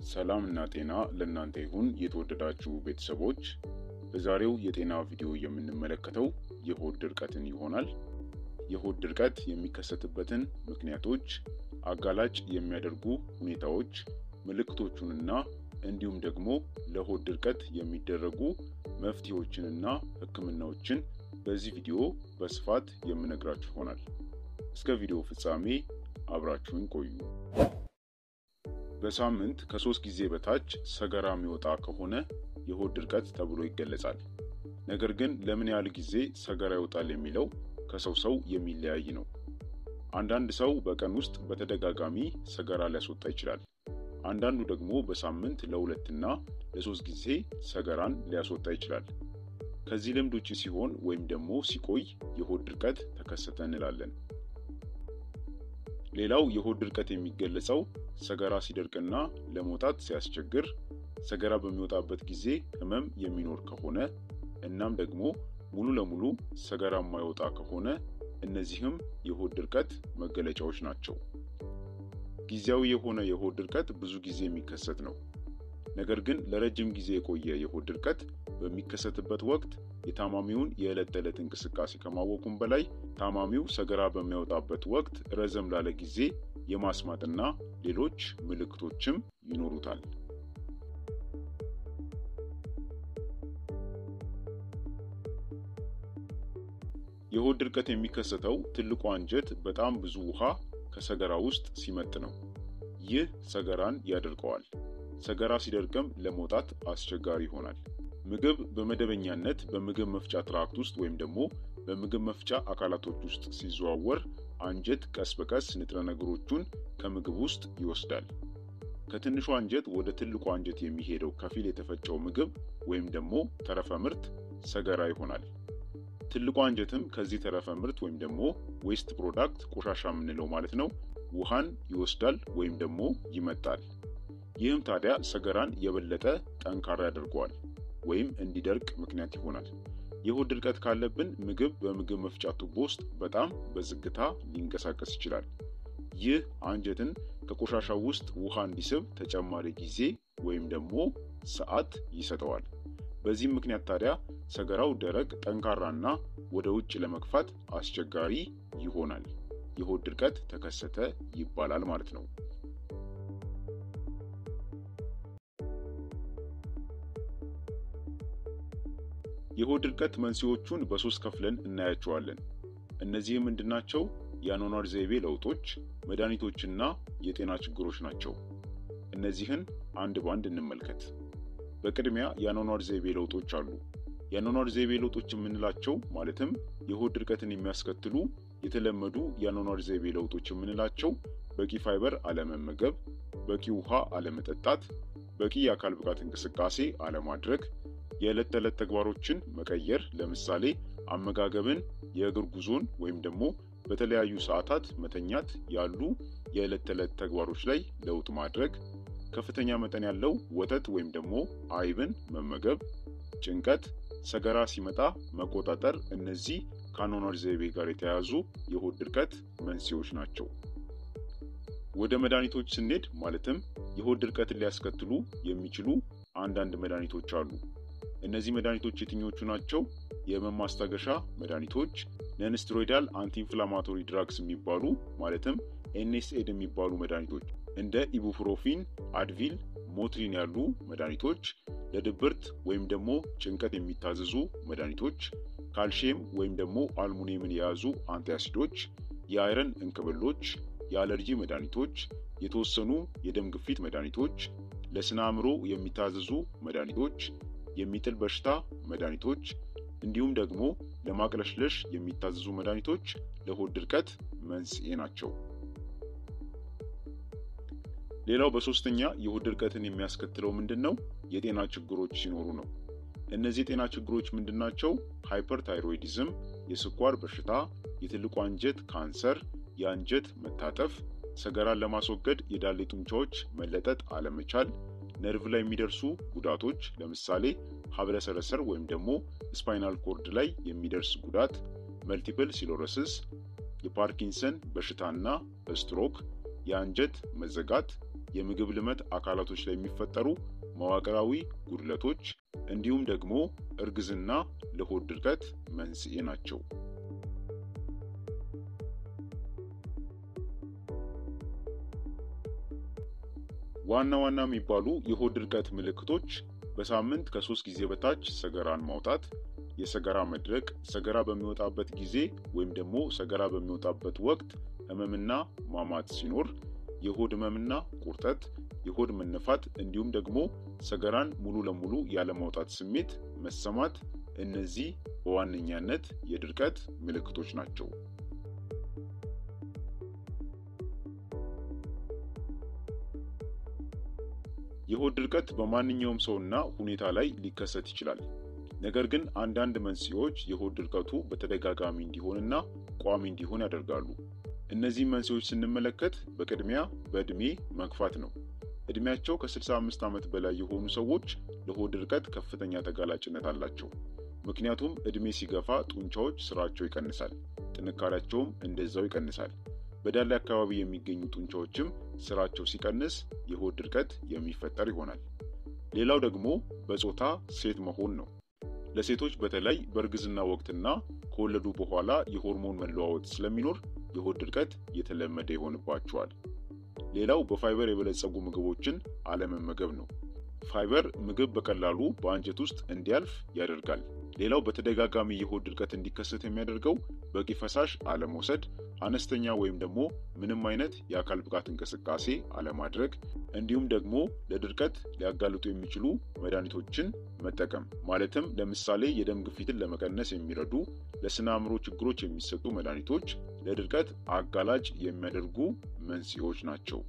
ሰላም እና ጤና ለእናንተ ይሁን የተወደዳችሁ ቤተሰቦች። በዛሬው የጤና ቪዲዮ የምንመለከተው የሆድ ድርቀትን ይሆናል። የሆድ ድርቀት የሚከሰትበትን ምክንያቶች፣ አጋላጭ የሚያደርጉ ሁኔታዎች፣ ምልክቶቹንና እንዲሁም ደግሞ ለሆድ ድርቀት የሚደረጉ መፍትሄዎችንና ሕክምናዎችን በዚህ ቪዲዮ በስፋት የምነግራችሁ ይሆናል። እስከ ቪዲዮ ፍጻሜ አብራችሁን ቆዩ። በሳምንት ከሶስት ጊዜ በታች ሰገራ የሚወጣ ከሆነ የሆድ ድርቀት ተብሎ ይገለጻል። ነገር ግን ለምን ያህል ጊዜ ሰገራ ይወጣል የሚለው ከሰው ሰው የሚለያይ ነው። አንዳንድ ሰው በቀን ውስጥ በተደጋጋሚ ሰገራ ሊያስወጣ ይችላል። አንዳንዱ ደግሞ በሳምንት ለሁለትና ለሶስት ጊዜ ሰገራን ሊያስወጣ ይችላል። ከዚህ ልምድ ውጭ ሲሆን ወይም ደግሞ ሲቆይ የሆድ ድርቀት ተከሰተ እንላለን። ሌላው የሆድ ድርቀት የሚገለጸው ሰገራ ሲደርቅና ለመውጣት ሲያስቸግር፣ ሰገራ በሚወጣበት ጊዜ ህመም የሚኖር ከሆነ እናም ደግሞ ሙሉ ለሙሉ ሰገራ የማይወጣ ከሆነ እነዚህም የሆድ ድርቀት መገለጫዎች ናቸው። ጊዜያዊ የሆነ የሆድ ድርቀት ብዙ ጊዜ የሚከሰት ነው። ነገር ግን ለረጅም ጊዜ የቆየ የሆድ ድርቀት በሚከሰትበት ወቅት የታማሚውን የዕለት ተዕለት እንቅስቃሴ ከማወቁም በላይ ታማሚው ሰገራ በሚያወጣበት ወቅት ረዘም ላለ ጊዜ የማስማጥና ሌሎች ምልክቶችም ይኖሩታል። የሆድ ድርቀት የሚከሰተው ትልቁ አንጀት በጣም ብዙ ውሃ ከሰገራ ውስጥ ሲመጥ ነው። ይህ ሰገራን ያደርቀዋል። ሰገራ ሲደርቅም ለመውጣት አስቸጋሪ ይሆናል። ምግብ በመደበኛነት በምግብ መፍጫ ትራክት ውስጥ ወይም ደግሞ በምግብ መፍጫ አካላቶች ውስጥ ሲዘዋወር አንጀት ቀስ በቀስ ንጥረ ነገሮቹን ከምግብ ውስጥ ይወስዳል። ከትንሹ አንጀት ወደ ትልቁ አንጀት የሚሄደው ከፊል የተፈጨው ምግብ ወይም ደግሞ ተረፈ ምርት ሰገራ ይሆናል። ትልቁ አንጀትም ከዚህ ተረፈ ምርት ወይም ደግሞ ዌስት ፕሮዳክት ቆሻሻ የምንለው ማለት ነው ውሃን ይወስዳል ወይም ደግሞ ይመጣል። ይህም ታዲያ ሰገራን የበለጠ ጠንካራ ያደርገዋል ወይም እንዲደርቅ ምክንያት ይሆናል። የሆድ ድርቀት ካለብን ምግብ በምግብ መፍጫ ቱቦ ውስጥ በጣም በዝግታ ሊንቀሳቀስ ይችላል። ይህ አንጀትን ከቆሻሻው ውስጥ ውሃ እንዲስብ ተጨማሪ ጊዜ ወይም ደግሞ ሰዓት ይሰጠዋል። በዚህም ምክንያት ታዲያ ሰገራው ደረቅ፣ ጠንካራና ወደ ውጭ ለመግፋት አስቸጋሪ ይሆናል። የሆድ ድርቀት ተከሰተ ይባላል ማለት ነው። የሆድ ድርቀት መንስኤዎቹን በሶስት ከፍለን እናያቸዋለን። እነዚህም ምንድናቸው? የአኗኗር ዘይቤ ለውጦች፣ መድኃኒቶችና የጤና ችግሮች ናቸው። እነዚህን አንድ ባንድ እንመልከት። በቅድሚያ የአኗኗር ዘይቤ ለውጦች አሉ። የአኗኗር ዘይቤ ለውጦች የምንላቸው ማለትም የሆድ ድርቀትን የሚያስከትሉ የተለመዱ የአኗኗር ዘይቤ ለውጦች የምንላቸው በቂ ፋይበር አለመመገብ፣ በቂ ውሃ አለመጠጣት፣ በቂ የአካል ብቃት እንቅስቃሴ አለማድረግ፣ የዕለት ተዕለት ተግባሮችን መቀየር፣ ለምሳሌ አመጋገብን፣ የእግር ጉዞን ወይም ደግሞ በተለያዩ ሰዓታት መተኛት ያሉ የዕለት ተዕለት ተግባሮች ላይ ለውጥ ማድረግ፣ ከፍተኛ መጠን ያለው ወተት ወይም ደግሞ አይብን መመገብ፣ ጭንቀት፣ ሰገራ ሲመጣ መቆጣጠር፣ እነዚህ ከአኗኗር ዘይቤ ጋር የተያያዙ የሆድ ድርቀት መንስኤዎች ናቸው። ወደ መድኃኒቶች ስንሄድ ማለትም የሆድ ድርቀትን ሊያስከትሉ የሚችሉ አንዳንድ መድኃኒቶች አሉ። እነዚህ መድኃኒቶች የትኞቹ ናቸው? የህመም ማስታገሻ መድኃኒቶች፣ ነንስትሮይዳል አንቲኢንፍላማቶሪ ድራግስ የሚባሉ ማለትም ኤንኤስኤድ የሚባሉ መድኃኒቶች እንደ ኢቡፕሮፊን፣ አድቪል፣ ሞትሪን ያሉ መድኃኒቶች፣ ለድብርት ወይም ደግሞ ጭንቀት የሚታዘዙ መድኃኒቶች፣ ካልሽየም ወይም ደግሞ አልሙኒየምን የያዙ አንቲአሲዶች፣ የአይረን እንክብሎች፣ የአለርጂ መድኃኒቶች፣ የተወሰኑ የደም ግፊት መድኃኒቶች፣ ለስነ አእምሮ የሚታዘዙ መድኃኒቶች የሚጥል በሽታ መድኃኒቶች እንዲሁም ደግሞ ለማቅለሽለሽ የሚታዘዙ መድኃኒቶች ለሆድ ድርቀት መንስኤ ናቸው። ሌላው በሶስተኛ የሆድ ድርቀትን የሚያስከትለው ምንድን ነው? የጤና ችግሮች ሲኖሩ ነው። እነዚህ የጤና ችግሮች ምንድን ናቸው? ሃይፐርታይሮይዲዝም፣ የስኳር በሽታ፣ የትልቁ አንጀት ካንሰር፣ የአንጀት መታጠፍ፣ ሰገራን ለማስወገድ የዳሌ ጡንቻዎች መለጠጥ አለመቻል ነርቭ ላይ የሚደርሱ ጉዳቶች ለምሳሌ ሀብለ ሰረሰር ወይም ደግሞ ስፓይናል ኮርድ ላይ የሚደርስ ጉዳት፣ መልቲፕል ሲሎረሲስ፣ የፓርኪንሰን በሽታና ስትሮክ፣ የአንጀት መዘጋት፣ የምግብ ልመት አካላቶች ላይ የሚፈጠሩ መዋቅራዊ ጉድለቶች እንዲሁም ደግሞ እርግዝና ለሆድ ድርቀት መንስኤ ናቸው። ዋና ዋና የሚባሉ የሆድ ድርቀት ምልክቶች በሳምንት ከሶስት ጊዜ በታች ሰገራን ማውጣት፣ የሰገራ መድረቅ፣ ሰገራ በሚወጣበት ጊዜ ወይም ደግሞ ሰገራ በሚወጣበት ወቅት ህመምና ማማት ሲኖር፣ የሆድ ህመምና ቁርጠት፣ የሆድ መነፋት እንዲሁም ደግሞ ሰገራን ሙሉ ለሙሉ ያለማውጣት ስሜት መሰማት፣ እነዚህ በዋነኛነት የድርቀት ምልክቶች ናቸው። የሆድ ድርቀት በማንኛውም ሰውና ሁኔታ ላይ ሊከሰት ይችላል። ነገር ግን አንዳንድ መንስኤዎች የሆድ ድርቀቱ በተደጋጋሚ እንዲሆንና ቋሚ እንዲሆን ያደርጋሉ። እነዚህ መንስኤዎች ስንመለከት በቅድሚያ በዕድሜ መግፋት ነው። ዕድሜያቸው ከ65 ዓመት በላይ የሆኑ ሰዎች ለሆድ ድርቀት ከፍተኛ ተጋላጭነት አላቸው። ምክንያቱም ዕድሜ ሲገፋ ጡንቻዎች ስራቸው ይቀንሳል፣ ጥንካሬያቸውም እንደዛው ይቀንሳል። በዳሌ አካባቢ የሚገኙ ጡንቻዎችም ስራቸው ሲቀንስ የሆድ ድርቀት የሚፈጠር ይሆናል። ሌላው ደግሞ በጾታ ሴት መሆን ነው። ለሴቶች በተለይ በእርግዝና ወቅትና ከወለዱ በኋላ የሆርሞን መለዋወጥ ስለሚኖር የሆድ ድርቀት የተለመደ ይሆንባቸዋል። ሌላው በፋይበር የበለጸጉ ምግቦችን አለመመገብ ነው። ፋይበር ምግብ በቀላሉ በአንጀት ውስጥ እንዲያልፍ ያደርጋል። ሌላው በተደጋጋሚ የሆድ ድርቀት እንዲከሰት የሚያደርገው በቂ ፈሳሽ አለመውሰድ፣ አነስተኛ ወይም ደግሞ ምንም አይነት የአካል ብቃት እንቅስቃሴ አለማድረግ እንዲሁም ደግሞ ለድርቀት ሊያጋልጡ የሚችሉ መድኃኒቶችን መጠቀም ማለትም ለምሳሌ የደም ግፊትን ለመቀነስ የሚረዱ ለስነ አእምሮ ችግሮች የሚሰጡ መድኃኒቶች ለድርቀት አጋላጭ የሚያደርጉ መንስኤዎች ናቸው።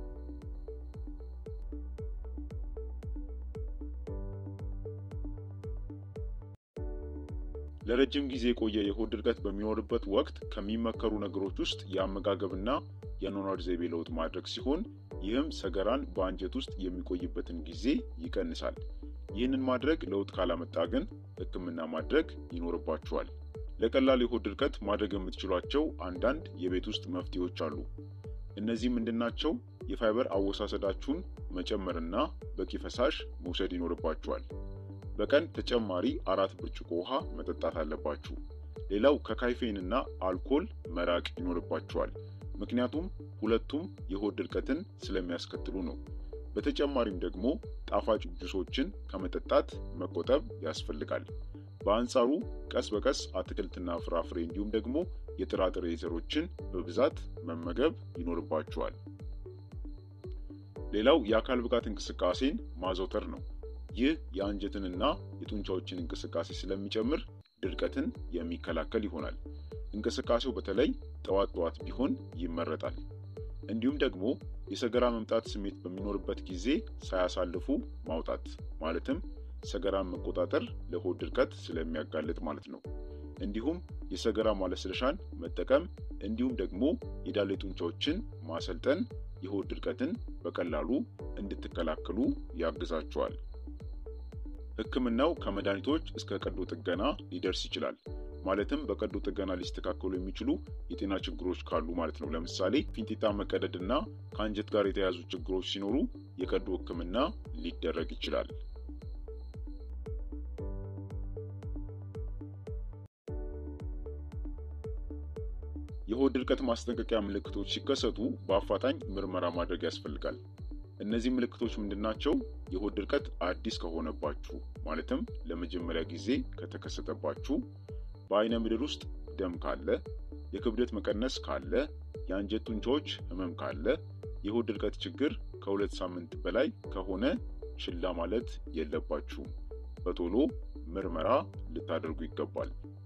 ለረጅም ጊዜ የቆየ የሆድ ድርቀት በሚኖርበት ወቅት ከሚመከሩ ነገሮች ውስጥ የአመጋገብና የአኗኗር ዘይቤ ለውጥ ማድረግ ሲሆን ይህም ሰገራን በአንጀት ውስጥ የሚቆይበትን ጊዜ ይቀንሳል። ይህንን ማድረግ ለውጥ ካላመጣ ግን ሕክምና ማድረግ ይኖርባቸዋል። ለቀላል የሆድ ድርቀት ማድረግ የምትችሏቸው አንዳንድ የቤት ውስጥ መፍትሄዎች አሉ። እነዚህ ምንድናቸው? የፋይበር አወሳሰዳችሁን መጨመርና በቂ ፈሳሽ መውሰድ ይኖርባችኋል። በቀን ተጨማሪ አራት ብርጭቆ ውሃ መጠጣት አለባችሁ። ሌላው ከካይፌንና አልኮል መራቅ ይኖርባችኋል። ምክንያቱም ሁለቱም የሆድ ድርቀትን ስለሚያስከትሉ ነው። በተጨማሪም ደግሞ ጣፋጭ ጁሶችን ከመጠጣት መቆጠብ ያስፈልጋል። በአንጻሩ ቀስ በቀስ አትክልትና ፍራፍሬ እንዲሁም ደግሞ የጥራጥሬ ዘሮችን በብዛት መመገብ ይኖርባችኋል። ሌላው የአካል ብቃት እንቅስቃሴን ማዘውተር ነው። ይህ የአንጀትንና የጡንቻዎችን እንቅስቃሴ ስለሚጨምር ድርቀትን የሚከላከል ይሆናል። እንቅስቃሴው በተለይ ጠዋት ጠዋት ቢሆን ይመረጣል። እንዲሁም ደግሞ የሰገራ መምጣት ስሜት በሚኖርበት ጊዜ ሳያሳልፉ ማውጣት ማለትም ሰገራን መቆጣጠር ለሆድ ድርቀት ስለሚያጋልጥ ማለት ነው። እንዲሁም የሰገራ ማለስለሻን መጠቀም እንዲሁም ደግሞ የዳሌ ጡንቻዎችን ማሰልጠን የሆድ ድርቀትን በቀላሉ እንድትከላከሉ ያግዛቸዋል። ሕክምናው ከመድኃኒቶች እስከ ቀዶ ጥገና ሊደርስ ይችላል። ማለትም በቀዶ ጥገና ሊስተካከሉ የሚችሉ የጤና ችግሮች ካሉ ማለት ነው። ለምሳሌ ፊንጢጣ መቀደድ እና ከአንጀት ጋር የተያያዙ ችግሮች ሲኖሩ የቀዶ ሕክምና ሊደረግ ይችላል። የሆድ ድርቀት ማስጠንቀቂያ ምልክቶች ሲከሰቱ በአፋጣኝ ምርመራ ማድረግ ያስፈልጋል። እነዚህ ምልክቶች ምንድናቸው? የሆድ ድርቀት አዲስ ከሆነባችሁ ማለትም ለመጀመሪያ ጊዜ ከተከሰተባችሁ፣ በአይነ ምድር ውስጥ ደም ካለ፣ የክብደት መቀነስ ካለ፣ የአንጀት ጡንቻዎች ህመም ካለ፣ የሆድ ድርቀት ችግር ከሁለት ሳምንት በላይ ከሆነ ችላ ማለት የለባችሁም። በቶሎ ምርመራ ልታደርጉ ይገባል።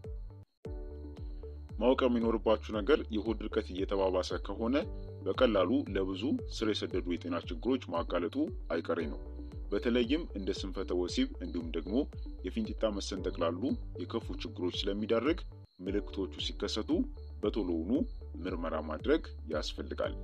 ማወቅ የሚኖርባችሁ ነገር የሆድ ድርቀት እየተባባሰ ከሆነ በቀላሉ ለብዙ ስር የሰደዱ የጤና ችግሮች ማጋለጡ አይቀሬ ነው። በተለይም እንደ ስንፈተ ወሲብ እንዲሁም ደግሞ የፊንጢጣ መሰንጠቅ ላሉ የከፉ ችግሮች ስለሚዳርግ ምልክቶቹ ሲከሰቱ በቶሎውኑ ምርመራ ማድረግ ያስፈልጋል።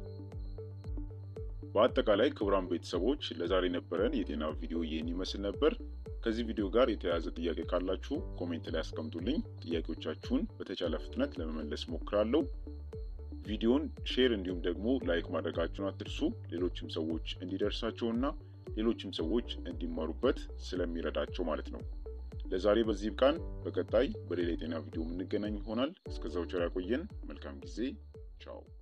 በአጠቃላይ ክቡራን ቤተሰቦች ለዛሬ የነበረን የጤና ቪዲዮ ይህን ይመስል ነበር። ከዚህ ቪዲዮ ጋር የተያያዘ ጥያቄ ካላችሁ ኮሜንት ላይ አስቀምጡልኝ። ጥያቄዎቻችሁን በተቻለ ፍጥነት ለመመለስ ሞክራለሁ። ቪዲዮን ሼር እንዲሁም ደግሞ ላይክ ማድረጋችሁን አትርሱ። ሌሎችም ሰዎች እንዲደርሳቸውና ሌሎችም ሰዎች እንዲማሩበት ስለሚረዳቸው ማለት ነው። ለዛሬ በዚህ ብቃን። በቀጣይ በሌላ የጤና ቪዲዮ የምንገናኝ ይሆናል። እስከዛው ቸር ያቆየን። መልካም ጊዜ። ቻው